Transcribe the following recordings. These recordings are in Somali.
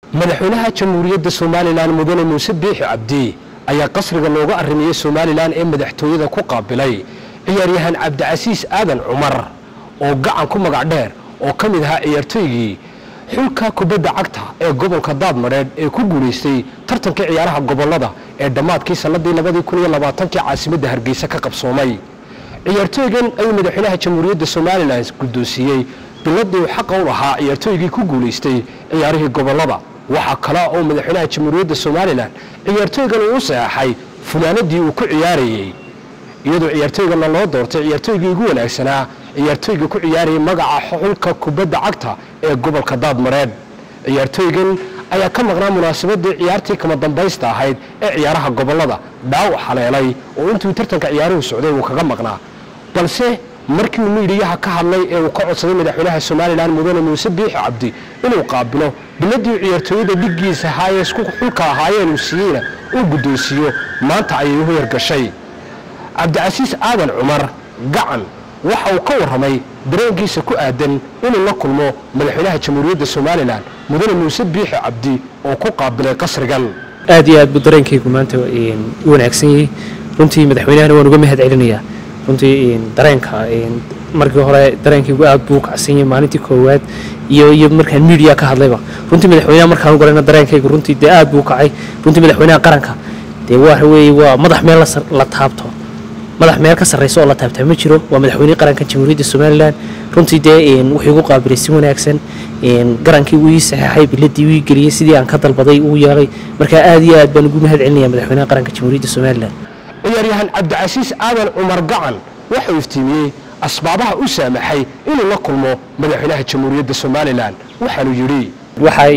madaxweynaha jamhuuriyadda somalilan mudane muuse biixi cabdi ayaa qasriga looga arrimiyey somalilan ee madaxtooyada ku qaabilay ciyaaryahan cabdicasiis aadan cumar oo gacan ku magac dheer oo ka mid ahaa ciyaartooygii xulka kubadda cagta ee gobolka daadmadheedh ee ku guulaystay tartankii ciyaaraha gobollada ee dhammaadkii sannadii labadii kun iyo labaatankii caasimadda hargeysa ka qabsoomay ciyaartooygan ayuu madaxweynaha jamhuuriyadda somalilan guddoonsiiyey biladii uu xaqa u lahaa ciyaartooygii ku guulaystay ciyaarihii gobollada waxaa kale oo madaxweynaha jamhuuriyadda somalilan ciyaartooygan uu u saxeexay funaanadii uu ku ciyaarayey iyadoo ciyaartooygana loo doortay ciyaartooygii ugu wanaagsanaa ciyaartooyga ku ciyaarayay magaca xulka kubadda cagta ee gobolka daadmareed ciyaartooygan ayaa ka maqnaa munaasabadii ciyaartii kama dambaysta ahayd ee ciyaaraha gobollada dhaawac haleelay oo intuu tartanka ciyaaruhu socday uu kaga maqnaa balse markii uu miidhiyaha ka hadlay ee uu ka codsaday madaxweynaha somalilan mudane muuse biixi cabdi inuu qaabilo biladii ciyaartooyada dhiggiisa ahaayee isku xulka ahaayeen uu siiyeyna uu guddoonsiiyo maanta ayay u yargashay cabdicasiis aadan cumar gacan waxa uu ka warramay dareenkiisa ku aadan inuu la kulmo madaxweynaha jamhuuriyadda somalilan mudane muuse biixi cabdi oo ku qaabilay qasrigan aad iyo aad buu dareenkaygu maanta u wanaagsan yahay runtii madaxweynahana waan uga mahad celinayaa runtii dareenka markii hore dareenkaygu aad buu kacsan yahay maalintii koowaad iyo iyo markaan media ka hadlayba runtii madaxweynaha markaan u galayna dareenkaygu runtii dee aad buu kacay runtii madaxweynaha qaranka dee waxa weeye waa madax meel la taabto madax meel ka sarreysa oo la taabtaa ma jiro waa madaxweynihii qaranka jamhuuriyadda somalilan runtii dee wuxuu igu qaabilay si wanaagsan garankii uu ii saxeexay biladii uu ii geliyey sidii aan ka dalbaday uu yeelay marka aad iyo aad baan ugu mahad celinaya madaxweynaha qaranka jamhuuriyadda somalilan ciyaaryahan cabdicasiis aadan cumar gacan waxau iftiimiyey asbaabaha u saamaxay inuu la kulmo madaxweynaha jamhuuriyadda somalilan waxaanu yidhi waxaa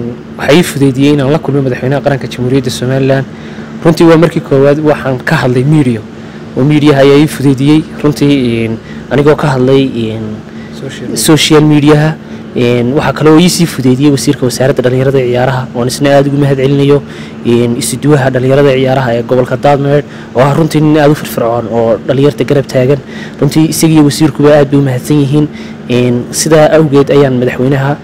ii fudeydiyey inaan la kulmo madaxweynaha qaranka jamhuuriyadda somalilan runtii waa markii koowaad waxaan ka hadlay media oo mediaha ayaa ii fudeydiyey runtii anigoo ka hadlay social mediaha waxaa kale oo iisii fudeydiyey wasiirka wasaaradda dhallinyarada ee ciyaaraha oon isna aada ugu mahad celinayo isuduwaha dhallinyarada ee ciyaaraha ee gobolka daadmeed oo ah runtii nin aada u firfircoon oo dhallinyarta garab taagan runtii isagiiyo wasiirkuba aad bay u mahadsan yihiin sidaa awgeed ayaan madaxweynaha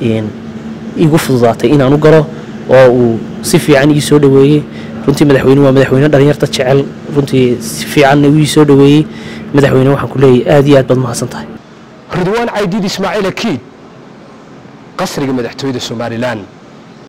igu fududaatay inaan u galo oo uu si fiican ii soo dhoweeyey runtii madaxweyne waa madaxweyne dhallinyarta jecel runtii si fiicanna uu ii soo dhoweeyey madaxweyne waxaan ku leeyahay aad iyo aad baad mahadsan tahay ridwaan caydiid ismaaciil akiid qasriga madaxtooyada somalilan